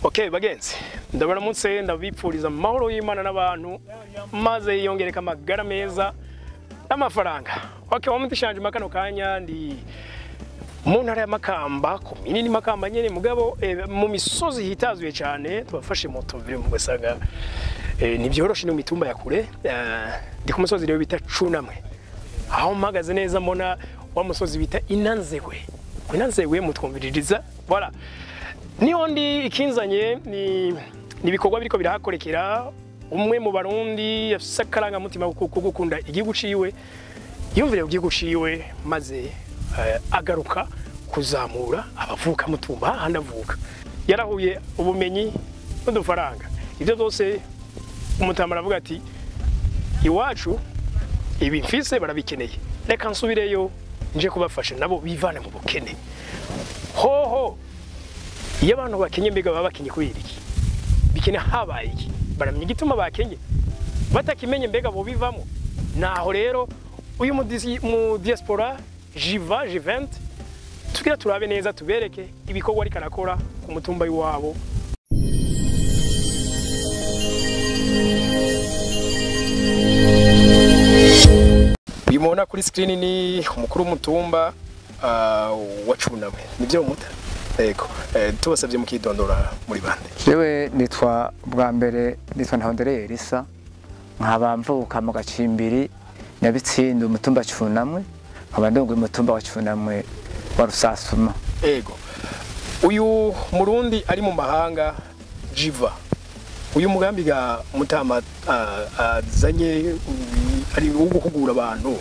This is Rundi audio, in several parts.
Okay bagenzi ndabaramutse ndabipfuriza amahoro y'Imana n'abantu maze yongereka amagara meza n'amafaranga okay wamutishanje makano kanya ndi mu ntara ya Makamba komini ni Makamba nyene mugabo eh, mu misozi hitazuye cyane tubafashe moto vile mu gasaga eh, ni byoroshe no mitumba ya kure eh, ndi ku musozi rero bita Cunamwe aho mpagaze neza mbona wa musozi bita Inanzegwe Inanzegwe mutwumviririza voilà niho ndi ikinzanye ni ni ibikorwa biriko birahakorekera umwe mu barundi afise akarangamutima ko gukunda igihugu ciwe yumvire igihugu ciwe maze eh, agaruka kuzamura abavuka mutumba hahandi avuka yarahuye ubumenyi n'udufaranga ivyo byose umutama aravuga ati iwacu ibi mfise barabikeneye reka nsubireyo nje kubafasha nabo bivane mu bukene hoho iyo abantu bakenye mbega baba bakenye kubera iki bikene habaye iki baramenya igituma bakenye batakimenye mbega bo bivamo naho rero uyu mu disi- mu diaspora jiva jivente tugira turabe neza tubereke ibikorwa ariko arakora ku mutumba w'iwabo uyu mubona kuri screen ni umukuru w'umutumba ah, wa Cunamwe nibyo muta yego eh, tubasabye mukidondora muri bande jewe nitwa bwa mbere nitwa ntahondere elisa nkaba mvuka mu gacimbiri nyabitsinda umutumba cunamwe nkaba ndongoye umutumba wa cunamwe wa rusasuma Ego. Uyu murundi ari mu mahanga jiva. Uyu mugambi ga mutama ah, azanye uh, ari wo guhugura abantu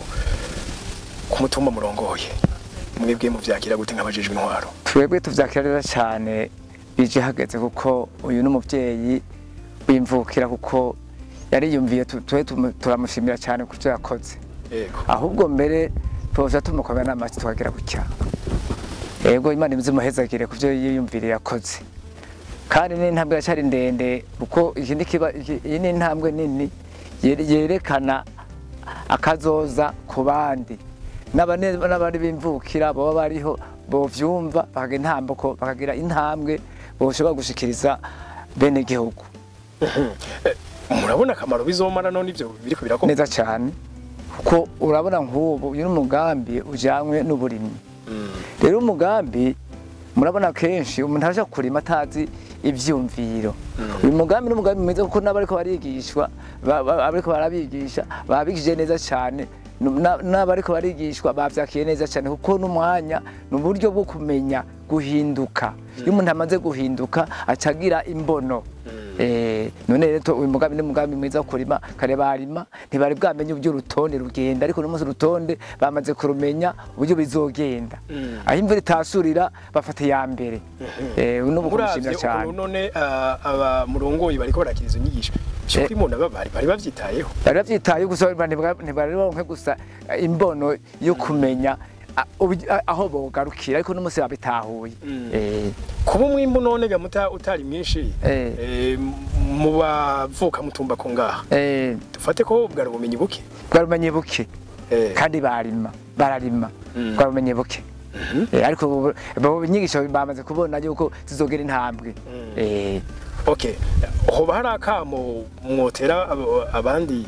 ku mutumba murongoye. Mwebwe muvyakira gute nk'abajejwe intwaro? twebwe tuvyakirira cyane bije hageze kuko uyu n'umuvyeyi wimvukira kuko yariyumviye tu- twe tumu- turamushimira cyane ku byo yakoze Ego. ahubwo mbere tuza tumukomera n'amaki tukagira gutya yego imana imuhezagire ku byo yiyumviriye yakoze kandi n'intambwe iracyari ndende kuko iki ni kiba- iki- iyi ni intambwe nini yere- yerekana akazoza ku bandi n'abane- n'abandi bimvukira baba bariho bovyumva bakagira intambuko bakagira intambwe boshobora gushikiriza bene gihugu Eh, Murabona akamaro bizomara none ivyo biriko birakorwa? neza cyane kuko urabona nk'ubu uyu n'umugambi ujanywe n'uburimyi Mm. rero umugambi murabona kenshi umuntu araja kurima atazi ivyumviro uyu mugambi n'umugambi mwiza kuko n'abariko barigishwa ba- ba- abariko barabigisha babigishije neza cyane Na- n'abariko barigishwa bavyakiye neza cyane kuko n'umwanya ni uburyo bwo kumenya guhinduka iyo umuntu amaze guhinduka acagira imbono Eh, none rero to- uyu mugambi ni umugambi mwiza wo kurima kare barima ntibari bwamenye uburyo urutonde rugenda ariko n'umunsi urutonde bamaze kurumenya uburyo bizogenda Mm. aho imvura itasurira bafata iya mbere Eh, n'ubu kumushimira Muravye cyane ukuntu none ah, aba murongoye bariko barakira izo nyigisho. Byukuri muna bari bari bavyitayeho. bari bavyitaye gusa ntibwa- ntibari baronke gusa eh, imbono yo kumenya ah, ubu- ah, aho bogarukira ariko n'umunsi babitahuye Mm. Eh, kuba umwimbu none ga muta utari mwinshi Eh. eh, mu bavuka mutumba ko ngaha eh, dufate ko bwari ubumenyi buke bwarumenye buke Eh, kandi barima bararima Mm. bwarumenye buke mhm. Eh, ariko ubu- ubu inyigisho bamaze kubona yuko zizogera intambwe Mm. Eh, okay hoba hari akamo mwotera abo- abandi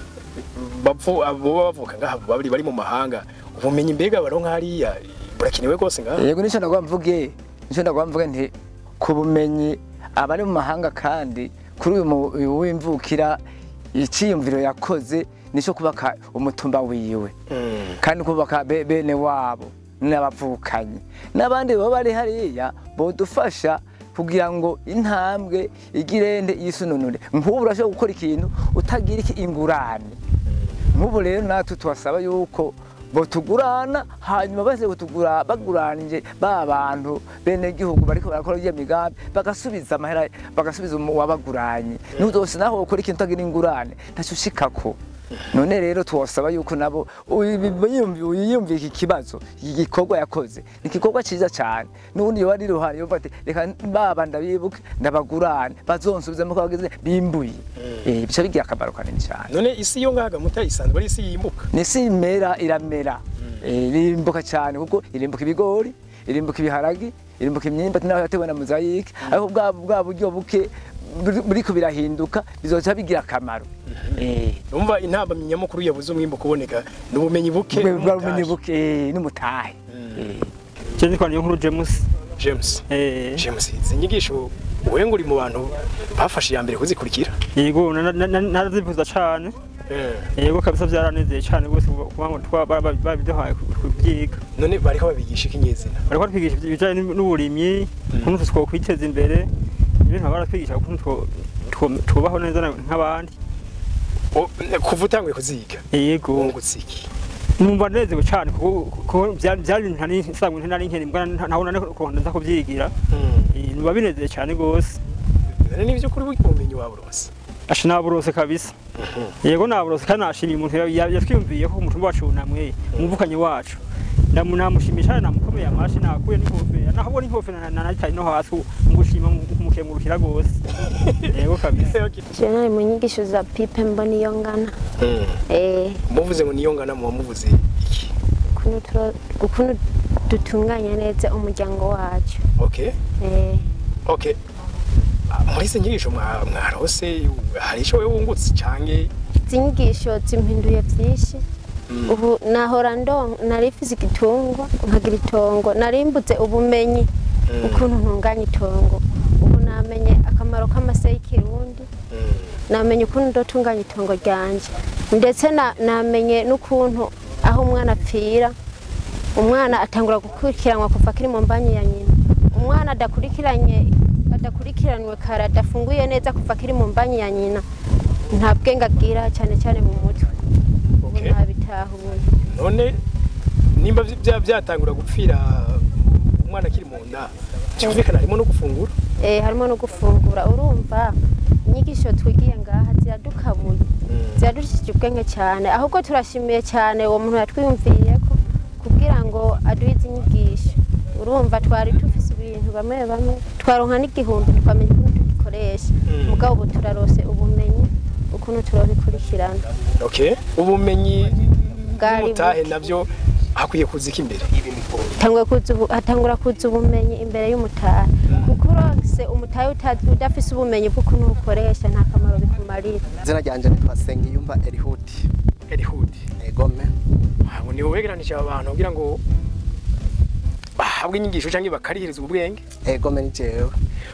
bavu abo bavuka ngaha bari bari mu mahanga ubumenyi mbega baronka hariya burakenewe rwose ngaha yego nicyo ndagwa mvuge nicyo ndagwa mvuge nti ku bumenyi abari mu mahanga kandi kuri uyu mu- uyu w'imvukira icyiyumviro yakoze nicyo kubaka umutumba wiwe Mm. kandi kubaka be- bene wabo n'abavukanyi n'abandi baba bari hariya bodufasha kugira ngo intambwe igirende yisununure nk'ubu urashobora gukora ikintu utagira iki ingurane nk'ubu rero natwe tubasaba yuko botugurana hanyuma baze kutugura baguranije ba bantu bene gihugu bariko barakora iyo migambi bagasubiza amahera bagasubiza umu- uwabaguranye n'uzose naho ukora ikintu utagira ingurane ntacyo ushikako none rero tuwasaba yuko nabo uyiyumvira iki kibazo iki gikorwa yakoze ni igikorwa cyiza cyane n'ubundi yoba ari iruhande yumva ati reka baba ndabibuke ndabagurane bazonsubizemo ko bageze bimbuye Eh, bica bigira akamaro kanini cyane none isi yo ngaha ga muta isanzwe ari isi yimbuka nisi imera iramera Eh, irimbuka cyane kuko irimbuka ibigori irimbuka ibiharagi irimbuka imyumbati naho yatewe na mozayike ariko bwa bwa buryo buke buri- buriko birahinduka bizoca bigira akamaro Eh, numva intambamyi nyamukuru yabuze umwimbo kuboneka ni ubumenyi buke bwa bwa bumenyi n'umutahe. buke eh, n'umutahe Eh. Je nitwa niyo nkuru James. James Eh, James izi nyigisho wowe ngo uri mu bantu bafashe iya mbere kuzikurikira yego na- na- na- narazifuza cane. Eh, Yego kabisa vyaranezeye cane gose kuba ngo twa- ba- ba- babiduhaye ku- kubyiga. none bariko babigisha ikinyezina Bariko batwigisha ibijanye n'uburimyi, ukuntu twokwiteza imbere. Ibintu baratwigisha ukuntu two- two- twubaho neza na- nk'abandi. O, kuva utanguye kuziga Yego. wungutse iki Numva nezewe cane kuko kuko vyari vyari ibintu ntari nsanzwe ntari nkiri mbwa ntaho nari kuronda nza kuvyigira. Eh, Numva binezeye cane gose. none nivyo kuri ubumenyi wawe rwose Asha naburose kabisa. Yego naburose kandi nashimiye umuntu ya- ya- yatwiyumviye ko umutumba wacu wunamwe umuvukanye wacu. Ndamu namushimisha namukomeye amashi nakuye n'inkofera naho ubona inkofera na- na nayitaye no hasi ngushima kumukengurukira gose. Yego kabisa. Je nari mu nyigisho za pipe mbona iyo ngana eh muvuze ngo niyo ngana muba muvuze iki ukuntu turo- ukuntu dutunganya neza umuryango wacu okay eh okay Ah, muri izi nyigisho mwa- mwarose hari ico wewe wungutse canke izi nyigisho zimpinduye byinshi ubu nahora ndo nari mfise igitungwa nkagira itongo nari mbuze ubumenyi ukuntu ntunganya itongo ubu namenye akamaro k'amase y'ikirundi namenye ukuntu ndotunganya itongo ryanje ndetse na- namenye n'ukuntu aho umwana apfira umwana atangura gukurikiranwa kuva akiri mu mbanyi ya nyina umwana adakurikiranye adakurikiranywe kare adafunguye neza kuva akiri mu mbanyi ya nyina nta bwenge agira cyane cyane mu mutwe ubu Okay. ntabitahuye none nimba vy- vya- byatangura gupfira umwana akiri mu nda cyumvikana harimo no gufungura eh, harimo no gufungura urumva inyigisho twigiye ngaha ziradukabuye ziradushije ubwenge cyane ahubwo turashimiye cyane uwo muntu yatwiyumviriye ko kugira ngo aduhe izi nyigisho urumva twari dufise ibintu bamwe bamwe twaronka n'igihumbi tukamenya ukuntu tugikoresha Mm. mugabo ubu turarose ubumenyi ukuntu turabikurikirana okay ubumenyi Bwari n'umutahe buke. navyo hakwiye kuzika imbere Hatangura kuza ubu- hatangura kuza ubumenyi imbere y'umutahe kuko uronse umutahe uta- udafise ubumenyi bw'ukuntu ukoresha nta kamaro bikumarira izina ryanje nitwa Sengiyumva Elihuti Elihudi egome abo niwe wegeranije aba bantu kugira ngo bahabwe inyigisho cyangwa bakarihirizwa ubwenge egome ni jewe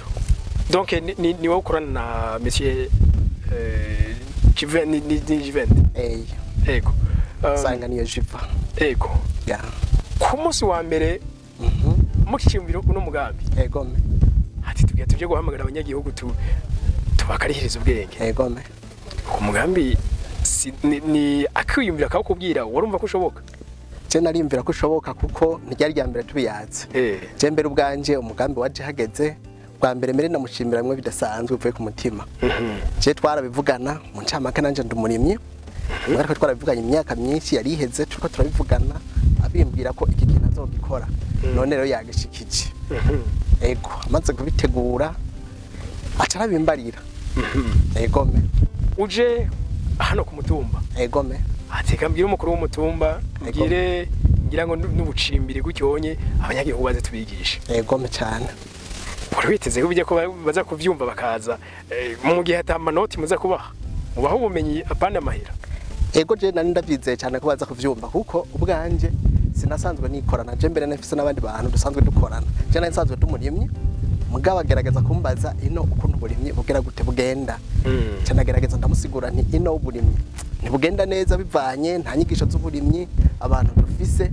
donc ni, ni, ni wowe ukorana na monsieur euh, Jiven ni, ni, ni Jiven eyi ego Um, usanga niyo jiva ego ya ku munsi wa mbere Mhm. mukiciyumvira uno mugambi egome ati tugiye tuje guhamagara abanyagihugu tu tubakarihiriza ubwenge egome ku mugambi si, ni, ni akiyumvira akawukubwira warumva ko ushoboka je narimvira ko ushoboka kuko ntiryari rya mbere tubiyaze eh je mbere ubwanje umugambi waje hageze bwa mbere mbere namushimira bimwe bidasanzwe bivuye ku mutima mhm je twarabivugana mu ncamake nanje ndi umurimyi ariko twarabivuganye imyaka myinshi yari iheze turiko turabivugana abimbwira ko iki kintu azogikora none rero yagishikije mhm ego amaze kubitegura aca arabimbarira mhm egome uje hano ku mutumba egome ateka mbwira umukuru w'umutumba mbwire ngira ngo nu- n'ubucimbiri gucyonye abanyagihugu baze tubigishe egome cyane wari witeze ko bijya ko ba- baza kuvyumva bakaza eh, mu gihe ata manoti muza kubaha mubaha ubumenyi apana amahera ego je nari ndavyizeye cyane ko baza kuvyumva kuko ubwanje sinasanzwe nikorana je mbere nafise n'abandi bantu dusanzwe dukorana je nari nsanzwe tumurimye mugabo agerageza kumbaza ino ukuntu uburimyi bugera gute bugenda Mm. cyane agerageza ndamusigura nti ino uburimyi ntibugenda neza bivanye nta nyigisho z'uburimyi abantu dufise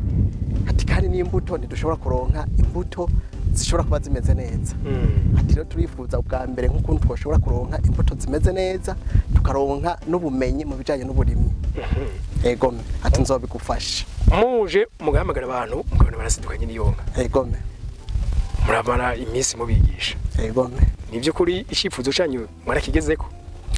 ati kandi n'imbuto ntidushobora kuronka imbuto zishobora kuba zimeze neza Mm. ati rero turifuza ubwa mbere nk'ukuntu twashobora kuronka imbuto zimeze neza tukaronka n'ubumenyi mu bijyanye n'uburimyi egome ati nzobigufasha muje mugahamagara abantu mukabona barasidukanye n'iyonka egome muramara iminsi mubigisha egome ni by'ukuri icyifuzo cyanyu mwarakigezeko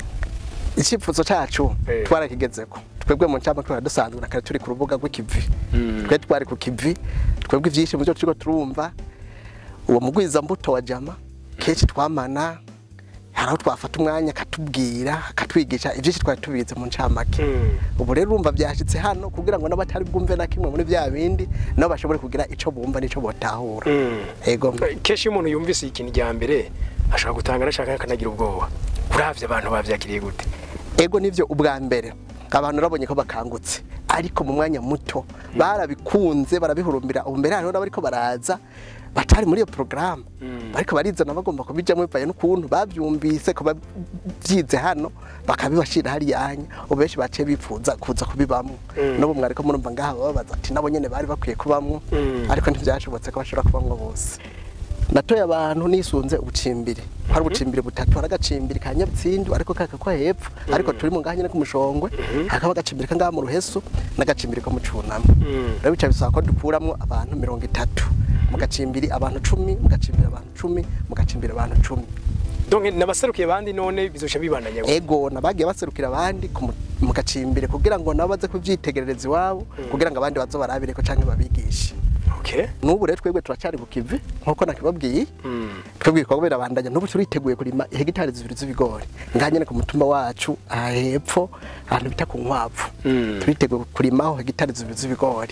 icyifuzo cyacu Eh. twarakigezeko twebwe mu ncamake twari dusanzwe na kare turi ku rubuga rw'ikivi twe twari ku kivi twebwe ibyinshi mu byo turiko turumva uwo mugwizambuto wa jama kenshi twamana hari aho twafata umwanya akatubwira akatwigisha ibyinshi twari tubizi mu ncamake Mm. ubu rero urumva byashyitse hano kugira ngo n'abatari bwumve na kimwe muri bya bindi nabo bashobore kugira icyo bumva n'icyo botahura Mm. ego kenshi iyo umuntu yumvise ikintu rya mbere ashaka gutanga anashaka akanagira ubwoba uravye abantu bavyakiriye gute ego nivyo ubwa mbere abantu urabonye ko bakangutse ariko mu mwanya muto barabikunze barabihurumbira ubu mbere hariho n'abariko baraza batari muri iyo porogaramu bariko barizana bagomba kubijamo bivaye n'ukuntu bavyumvise ko bavyize hano bakabibashira hariyanya ubu benshi baciye bipfuza kuza kubibamwo n'ubu mwariko murumva ngaha bababaza ati nabo nyene bari bakwiye kubamwo Mm. ariko ntivyashobotse ko bashobora kubamwo bose natoye abantu nisunze ubucimbiri hari ubucimbiri butatu hari agacimbiri ka nyabutsindu ariko kaka ko hepfo ariko turi mu ngaha nyene ku mushongwe hakaba agacimbiri kangaha mu ruhesu n'agacimbiri ko mu cunamo rero bica bisaba ko dukuramwo abantu mirongo itatu mu gacimbiri abantu cumi mu gacimbiri abantu cumi mu gacimbiri abantu cumi donc nabaserukiye abandi none bizosha bibandanya gute? ego nabagiye baserukira abandi ku mu- mu gacimbiri kugira ngo nabo baze kuvyitegerereza iwabo kugira ngo abandi bazo barabireko canke babigishe okay n'ubu rero twebwe turacari ku kivi nk'uko nakibabwiye Mm. twebwe ibikorwa birabandanya n'ubu turiteguye kurima hegitari zibiri z'ibigori ngaha nyene ku mutumba wacu aha hepfo ahantu bita ku nkwavu Mm. turiteguye kurimaho hegitari zibiri z'ibigori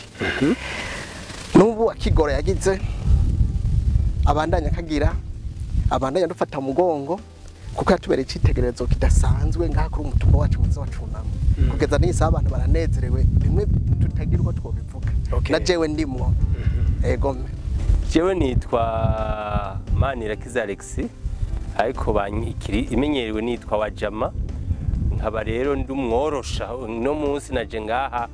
n'ubu akigoro yagize abandanya akagira abandanya dufata mu mugongo kuko yatubereye icyitegererezo kidasanzwe ngaha kuri umutumba wacu mwiza wa cunamo kugeza n'iyi saha abantu baranezerewe bimwe tutagira uko twobivuga Okay. na jewe ndimwo egome jewe nitwa manirakiza alex ariko banyikiri imenyerewe nitwa wajama nkaba rero ndi umworosha uno munsi naje ngaha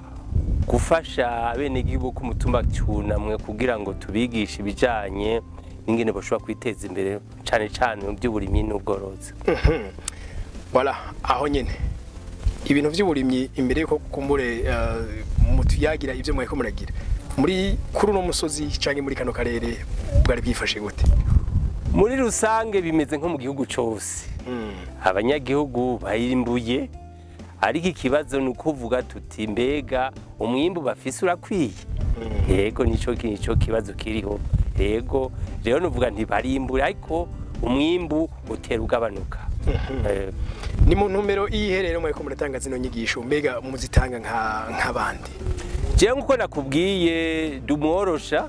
gufasha abenegihugu ku mutumba cyunamwe kugira ngo tubigishe ibijanye n'ingene bashobora kwiteza imbere cane cane mu by'uburimyi n'ubworozi voilà aho nyene ibintu by'uburimyi imbere yuko kumbure uh, mutuyagira ibyo mwariko muragira muri kuri uno musozi canke muri kano karere bwari bwifashe gute muri rusange bimeze nko mu gihugu cyose abanyagihugu bayimbuye ariko ikibazo ni ukuvuga tuti mbega umwimbu bafise urakwiye yego nico nico kibazo kiriho yego rero nuvuga ntibarimbure ariko umwimbu utera ugabanuka Eh, ni mu ntumbero iyiherero mwariko muratanga zino nyigisho mbega muzitanga nka nk'abandi jewe nkuko nakubwiye dumworosha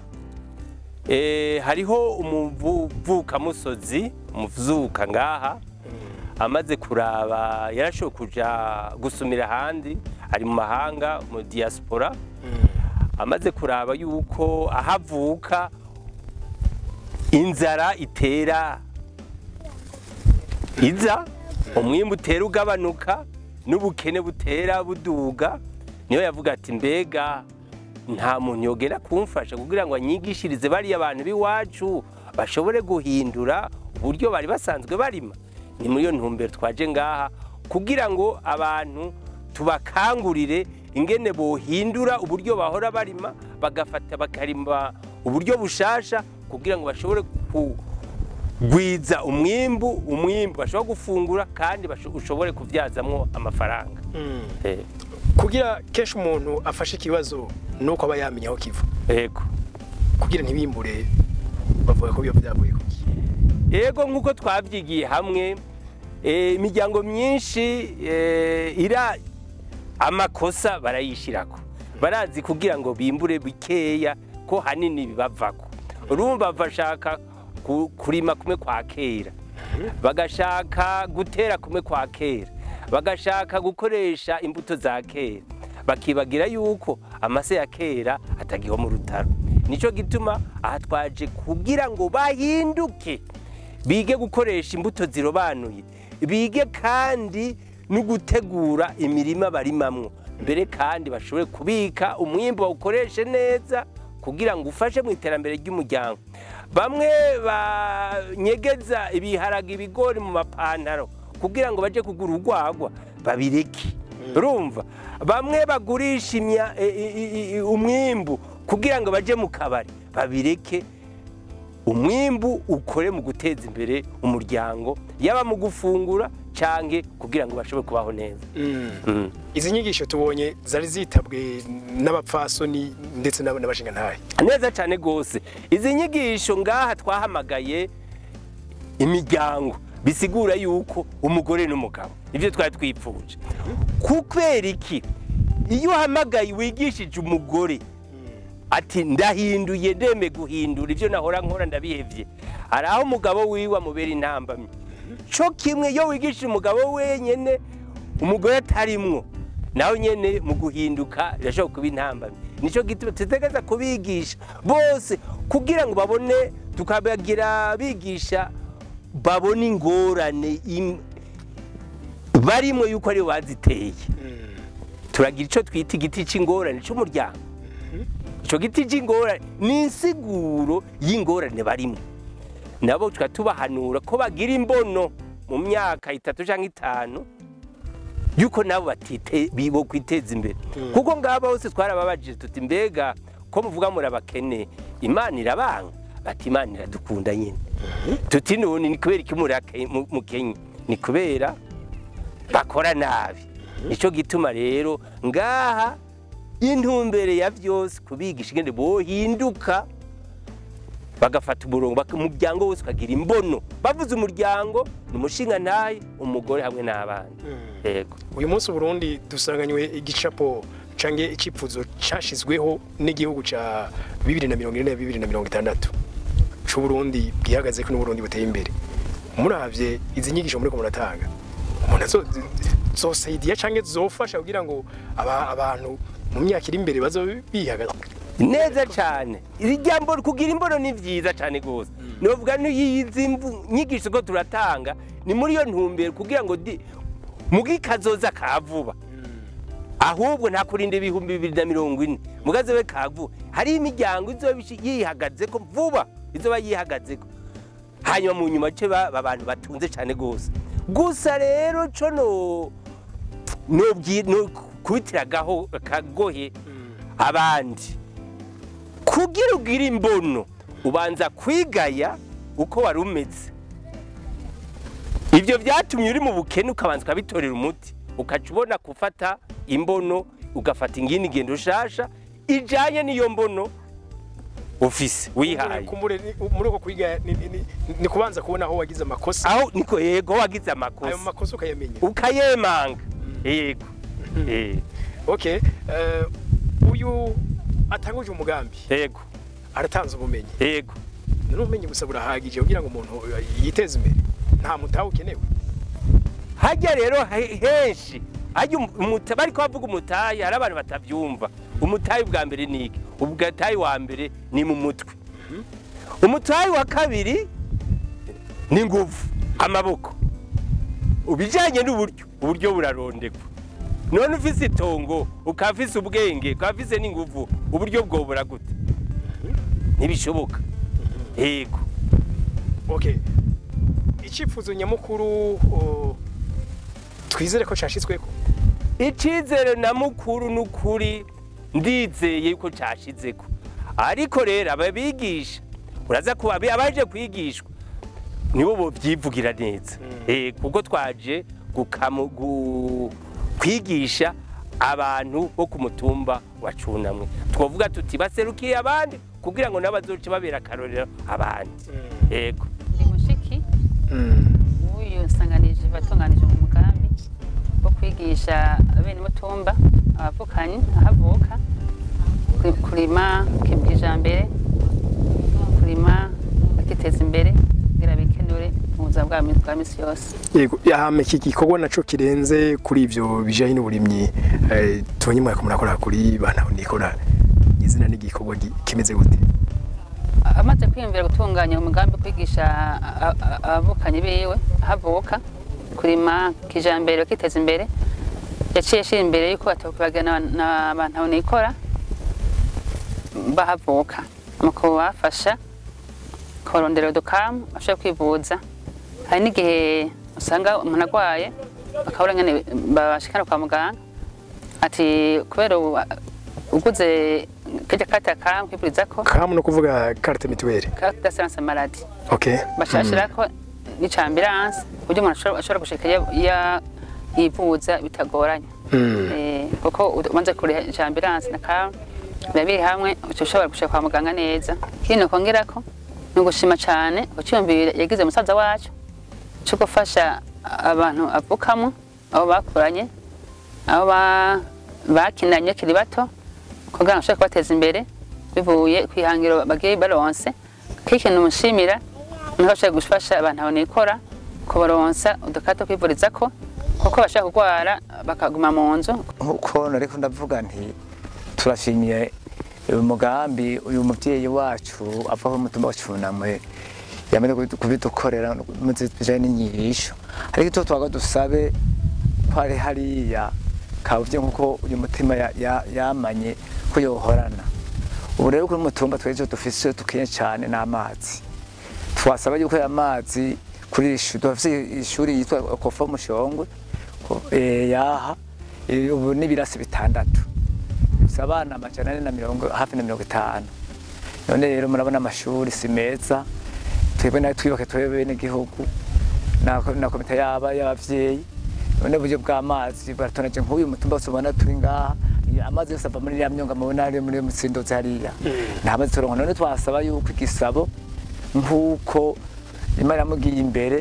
eh, hariho umuvukamusozi umuvuka ngaha amaze kuraba yarashoboye kuja gusumira ahandi ari mu mahanga mu diaspora amaze kuraba yuko ahavuka inzara itera iza umwimbu utera ugabanuka n'ubukene butera buduga niyo yavuga ati mbega nta muntu yogera kumfasha kugira ngo anyigishirize bariya abantu b'iwacu bashobore guhindura uburyo bari basanzwe barima ni muri iyo ntumbero twaje ngaha kugira ngo abantu tubakangurire ingene bohindura uburyo bahora barima bagafata bakarima uburyo bushasha kugira ngo bashobore kugwiza umwimbu umwimbu bashobora gufungura kandi basho- ushobore kubyazamwo amafaranga Eh, kugira kenshi umuntu afashe ikibazo nuko aba yamenya aho kiva yego kugira ntibimbure bavuga ko biba byavuye kuki yego nk'uko twabyigiye hamwe eh, imiryango myinshi eh, ira amakosa barayishirako barazi kugira ngo bimbure bikeya ko hanini bibavako urumva bashaka ku- kurima kumwe kwa kera bagashaka gutera kumwe kwa kera bagashaka gukoresha imbuto za kera bakibagira yuko amase ya kera atagiho mu rutaro nicyo gituma aha twaje kugira ngo bahinduke bige gukoresha imbuto zirobanuye bige kandi no gutegura imirima barimamwo mbere kandi bashobore kubika umwimbo bawukoreshe neza kugira ngo ufashe mu iterambere ry'umuryango bamwe banyegeza ibiharage ibigori mu mapantaro kugira ngo baje kugura urwagwa babireke urumva bamwe bagurisha imya- i- i- i- i- umwimbu kugira ngo baje mu kabari babireke umwimbu ukore mu guteza imbere umuryango yaba mu gufungura canke kugira ngo bashobore kubaho neza Mm. izi nyigisho tubonye zari zitabwe n'abapfasoni ndetse n'ab- n'abashingantahe neza cyane rwose izi nyigisho ngaha twahamagaye imiryango bisigura yuko umugore n'umugabo nibyo twari twipfuje kubera iki iyo uhamagaye wigishije umugore ati ndahinduye ndeme guhindura ibyo nahora nkora ndabihevye hari aho umugabo wiwe amubera intambamyi co kimwe iyo wigishije umugabo wenyene umugore atarimwo nawe nyene mu guhinduka birashobora kuba intambamyi nico gituma tutegereza kubigisha bose kugira ngo babone tukabagira bigisha babone ingorane im- barimwo yuko aribo baziteye turagira ico twita igiti c'ingorane c'umuryango ico giti c'ingorane ni insiguro y'ingorane barimwo nabo tuka tubahanura ko bagira imbono mu myaka itatu canke itanu yuko nabo batite bibo kwiteza imbere kuko ngaba bose twarababajije tuti mbega ko muvuga muri abakene imana irabanga bati imana iradukunda nyine tuti none ni kubera iki muri ake- mu- mukenye ni kubera bakora nabi nico gituma rero ngaha intumbere ya vyose kubigisha ingene bohinduka bagafata umurongo baka- umuryango wose ukagira imbono bavuze umuryango ni umushinga ntaye umugore hamwe n'abana yego uyu munsi Burundi dusanganywe igicapo cange icipfuzo cashizweho n'igihugu ca 2040 na 2060 c'u Burundi bwihagaze ko n'Uburundi buteye imbere muravye izi nyigisho muriko muratanga umuntu azo zosaidiya cange zofasha kugira ngo aba- abantu mu myaka iri imbere bazo bihagaze neza cyane iri jambo kugira imbono ni vyiza cyane gose novuga n'iyizi mvu- nyigisho ko turatanga ni muri iyo ntumbero kugira ngo di- mugi kazoza ka vuba ahubwo nta kurinda ibihumbi bibiri na mirongo ine mugaze we ka vuba hari imiryango izoba ishi- yihagazeko vuba izoba yihagazeko hanyuma mu nyuma ce ba ba bantu batunze cyane gose gusa rero co no nobwi no kubitiragaho kagohe abandi kugira ugire imbono ubanza kwigaya uko wari umeze ibyo byatumye uri mu bukene ukabanza ukabitorera umuti ukaca ubona gufata imbono ugafata ingini ngendo ushasha ijanye n'iyo mbono ufise wihaye kumbure ni- muri uko kwiga ni- ni- ni- ni kubanza kubona aho wagize amakosa aho niko yego wagize ayo amakosa makosa ukayamenya ukayemanga yego Eh, okay eh, uyu atanguje umugambi yego aratanze ubumenyi yego none ubumenyi gusa burahagije kugira ngo umuntu yiteze imbere nta mutahe ukenewe hajya rero he- henshi hajya umu- umuta- bariko bavuga umutayi hari abantu batavyumva umutayi bwa mbere ni iki ubwatayi wa mbere ni mu mutwe umutayi wa kabiri ni nguvu amaboko ubijanye n'uburyo uburyo burarondegwa none ufise itongo ukaba ufise ubwenge ukaba ufise n'inguvu uburyo bwobura gute ntibishoboka yego okay icyifuzo nyamukuru o, twizere ko cyashyizweko icyizere na mukuru n'ukuri ndizeye yuko cyashizeko ariko rero ababigisha uraza kuba abaje kwigishwa nibo bovyivugira neza eh kuko twaje gukamu- gu- kwigisha abantu bo ku mutumba wa cunamwe twovuga tuti baserukiye abandi kugira ngo nabo bazoce babera akarorero abandi yego ndi mushiki w'uyu nsanganije batunganije mu mugambi wo kwigisha bene mutumba abavukanyi ahavuka kuri- kurima kijambere kurima bakiteza imbere kugira bikenure mu buzima bwa mi- bwa misi yose yego yahame iki gikorwa naco kirenze kuri ivyo bijanye n'uburimyi eh, tubonye mwaka murakora kuri bana nikora izina n'igikorwa gi- kimeze gute amaze kwiyumvira gutunganya umugambi wo kwigisha a- a- abavukanyi biwe ahavuka kurima kijambere bakiteza imbere yaciye ashira imbere yuko batokubagana n'abantu aho nikora bahavuka mu kubafasha kubarondera udukamu bashobora kwivuza hari n'igihe usanga umuntu arwaye bakabura nyene babashikana kwa muganga ati kubera ubu uguze kirya kati akamu kwivurizako kamu no kuvuga carte mutuelle carte d'assurance maladie okay bashashirako n'ica ambulance kuburyo umuntu ashobora- ashobora gushika ya- ya- yivuza bitagoranye Mm. Eh, kuko umaze kuriha ica ambulance na kamu biba biri hamwe uca ushobora gushika kwa muganga neza kino kongerako ni ugushima cane uciyumvira yagize musaza wacu cyo gufasha abantu avukamo abo bakuranye abo ba- bakinanye bakiri bato kugira ngo bashobore kubateza imbere bivuye ku ihangiro bagiye baronse k'ikintu mushimira nuko bashobora gufasha abantu aho nikora kubaronsa udukato kwivurizako kuko bashobora kurwara bakaguma mu nzu nkuko nariko ndavuga nti turashimiye uyu mugambi uyu muvyeyi wacu ava ku mutumba wa cunamwe yamaze kubidu- kubidukorera muzi bijanye n'inyigisho ariko icyo twaga dusabe ko ari hariya kavye nkuko uyu mutima ya- ya- yamanye ko yohorana ubu rero kuri mutumba twejo dufise dukenye cane n'amazi twasaba yuko aya mazi kuri iri shuri dufise ishuri yitwa kofa mushongwe ko- eh, yaha eh, ubu n'ibirasi bitandatu bifise abana amajana ane na mirongo hafi na mirongo itanu none rero murabona amashuri si meza twebwe nayo twiyubake twebwe bene gihugu na na komite yaba y'abavyeyi none uburyo bw'amazi baratonaje nk'uyu mutumba wose ubona turi ngaha ni amazi yose ava muri iriya myonga mubona ari muri mutsindozi hariya nta mazi turonka none twasaba yuko igisabo nk'uko imana yamugiye imbere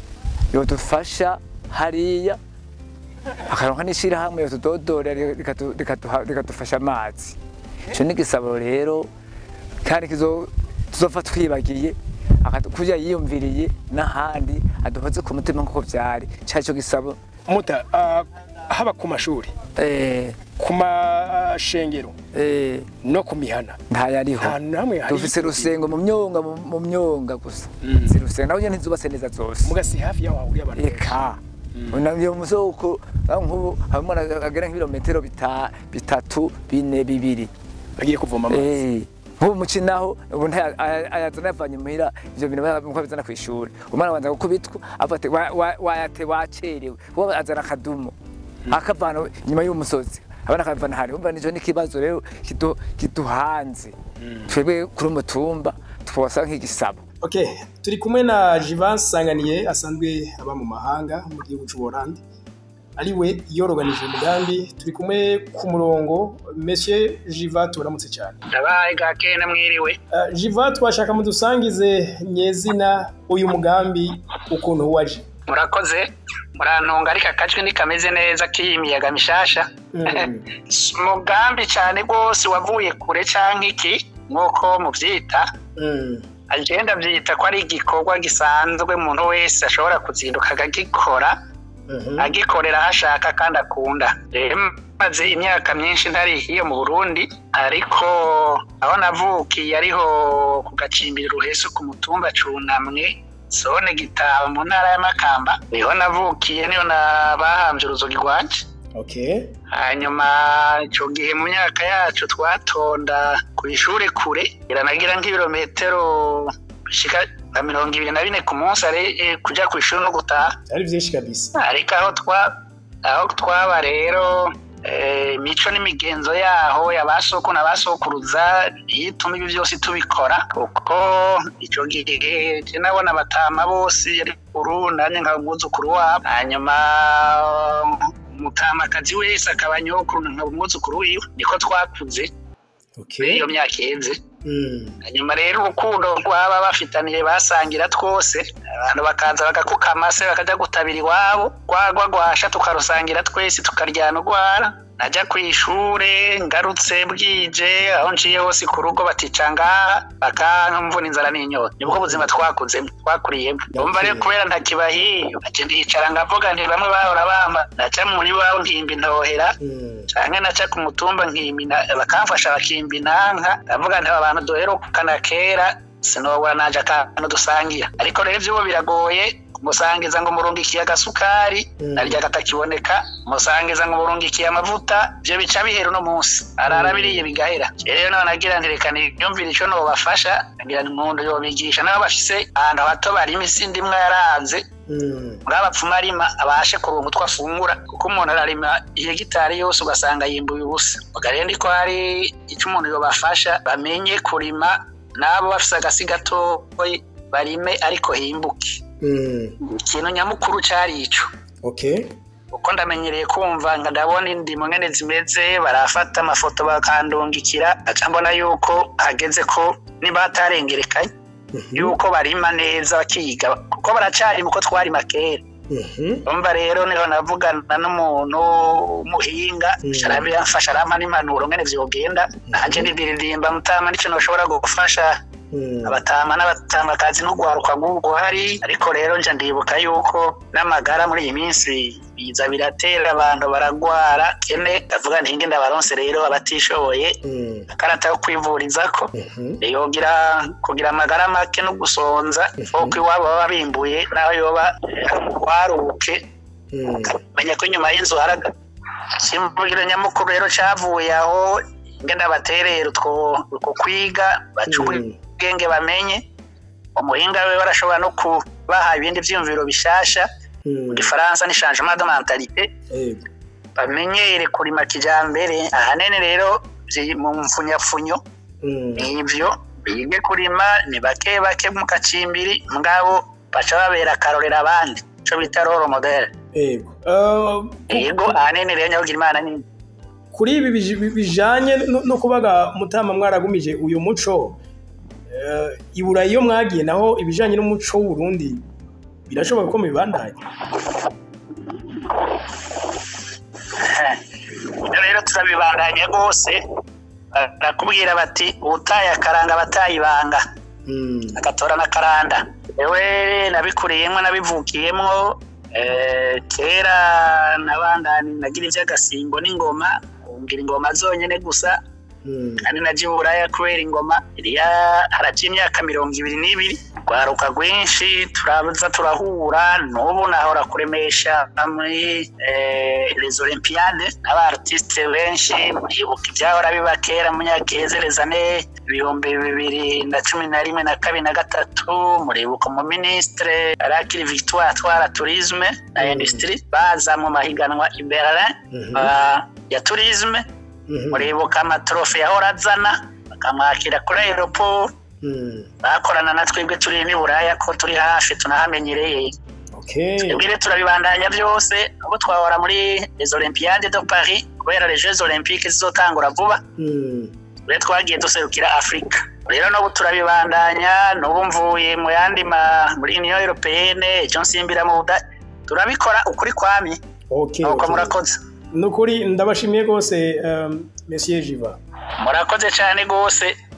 yodufasha hariya akaronka n'ishirahamwe yotudodora rikatu- rikatuha- rikadufasha amazi ico ni igisabo rero kandi kizo- tuzopfa twibagiye akatu- kurya yiyumviriye n'ahandi aduhoze ku mutima nk'uko vyari cari co gisabo muta ah, haba ku mashuri eh, ku mashengero eh, no ku mihana ntayariho nta namwe hari dufise rusengo mu myonga mu mu myonga gusa Mm. si rusengo naho nyene ntizubatse neza zose mugasi hafi yaho hahuriye abantu benshi. eka unavyo musoko aho nk'ubu harimo agera nk'ibirometero bita- bitatu bine bibiri bagiye kuvoma amazi Eh, nk'ubu mukinaho ubu nta- aya- ayazana yavanye muhira ivyo bintu nkuko bizana kw'ishuri umwana abanza gukubitwa avuga ati "Wa- wa- wayate wacerewe kuko azana akadumo akavana inyuma y'umusozi abana akavana hari umva nico n'ikibazo rero kidu- kiduhanze twebwe kuri umutumba twasa nk'igisabo Okay, turi kumwe na Jivanse Sanganiye asanzwe aba mu mahanga mu gihugu cy'u Buholandi. Ariwe yoroganije umugambi, turi kumwe ku murongo Monsieur Jiva turamutse cyane. ndabaye gake namwiriwe Uh, Jiva twashaka mudusangize nyezina uyu mugambi ukuntu waje. murakoze murantunga ariko akajwi ntikameze neza k'iyi miyaga mishasha Mm. umugambi cyane rwose wavuye kure cyangwa iki nk'uko mubyita Mm. agenda byita ko ari igikorwa gisanzwe umuntu wese ashobora kuzinduka akagikora Mhm. agikorera aho ashaka kandi akunda rero maze imyaka myinshi ntari hiyo mu burundi ariko aho navukiye ariho ku gacimbiri ruheso ku mutumba cunamwe zone gitaba mu ntara y'amakamba niho navukiye niho na bahambye uruzogi rwanje Okay. hanyuma icyo gihe mu myaka yacu twatonda ku ishuri kure iranagira nk'ibirometero bishika nka mirongo ibiri na bine ku munsi ari eh, kuja ku ishuri no gutaha Ari byinshi kabisa. ariko aho twa aho twaba rero eh, imico n'imigenzo yaho ya ba soko na ba sokuruza niyo ituma ibi byose tubikora kuko icyo gihe je nabona abatama bose yari kuru nanjye nkaba umwuzukuru wabo hanyuma umutamakazi wese akaba nyokuru nkaba umwuzukuru wiwe niko twakuze muri Okay. iyo myaka iheze Mm. hanyuma rero urukundo rwaba bafitaniye basangira twose abantu bakaza bagakuka amase bakajya gutabira iwabo rwagwa rwasha tukarusangira twese tukaryana urwara najya ku ishure ngarutse bwije aho nciye hose ku rugo batica ngaha bakamvuna inzara n'inyota nibwo buzima twakuzemo twakuriyemo umva rero kubera ntakibahiye nacyo ndicara ngavuga nti bamwe bahora bamba naca muri wabo nkimba intohera Mm. canke naca ku mutumba nkimina bakamfasha bakimba inanka ndavuga nti aba bantu duherukana kera sinobura naje akantu dusangira ariko rero ivyubu biragoye musangiza ngo murungikiye agasukari Mm. naryo katakiboneka musangiza ngo murungikiye amavuta ivyo bica bihera uno munsi arara biriye bigahera rero none nagira nti reka niyumvire ico nobafasha nagira nti umuntu yobigisha nabo bafise ahantu hato barima isi ndimwa yaranze Mm. muri abapfuma arima abashe kuronka utwo afungura kuko umuntu ararima ihegitari yose ugasanga yimbuye ubusa ubwo rero ndiko hari icyo umuntu yobafasha bamenye kurima n'abo bafise agasi gatoyi barime ariko himbuke Mm. ikintu nyamukuru cari ico Okay. uko ndamenyereye kumva nga ndabona indimo ngene zimeze barafata amafoto bakandungikira aca mbona yuko hageze ko niba hatarengerekanye yuko barima neza bakiga kuko baracari muko twarima kera umva rero niho navugana n'umuntu w'umuhinga arabimfasha arampa n'impanuro ngene vyogenda nanje ndiririmba mutama nico noshobora gufasha abatama n'abatamakazi n'ugwaruka rw'ubwo hari ariko rero nje ndibuka yuko n'amagara muri iyi minsi biza biratera abantu baragwara kene ndavuga ntinge ndabaronse rero abatishoboye akarata yo kwivurizako yogira kugira amagara make no gusonza kuko iwabo baba bimbuye naho yoba waruke menya ko inyuma y'inzu haraga kimvugiro nyamukuru rero cavuye aho ngenda baterera utwo utwo kwiga bacubura ubwenge bamenye umuhinga we barashobora no kubaha ibindi vyiyumviro bishasha mu gifaransa ni changement de mentalité bamenyere kurima kijambere ahanini rero vyi- mu mfunyafunyo nivyo bige kurima ni bake bake mu kacimbiri mugabo baca babera akarorera abandi ico bita role model yego Eh, ku- yego ahanini rero nyabugira imana ni kuri ibi bij- bijanye no- no kubaga mutama mwaragumije uyu muco eh, i burayi iyo mwagiye naho ibijanye n'umuco w'uburundi birashoboka ko mubibandanya Ibyo rero turabibandanya rwose barakubwira bati ubutaye akaranga abatayibanga agatora n'akaranda yewe nabikuriyemo nabivukiyemo eh, kera nabandani nagira iby'agasimbo n'ingoma ngira ingoma zonyine gusa kandi nagiye uburaya kubera ingoma iriya haraciye imyaka mirongo ibiri n'ibiri rwaruka rwinshi turaza turahura n'ubu nahora kuremesha muri eh, les olympiade n'abartiste benshi muribuka ibyahora biba kera mu myaka ihezereza ne ibihumbi bibiri na cumi na rimwe na kabiri na gatatu muribuka umuministre arakiri victoire atwara tourisme na industrie baza mu mahiganwa i berlin ah, ya tourisme muribuka amatrofe yahora azana bakamwakira kuri aeroport bakorana na twebwe turi n'i buraya ko turi hafi tunahamenyereye okay twebwe rero turabibandanya byose ubu twahora muri les olympiades de paris kubera les jeux olympiques zizotangura vuba rero twagiye duserukira afurika rero n'ubu turabibandanya n'ubu mvuye mu yandi ma muri union européenne icyo nsimbira mu buda turabikora ukuri kwamye okay nuko okay. murakoze nukuri ndabashimiye rwose um, monsieur jiva murakoze cyane rwose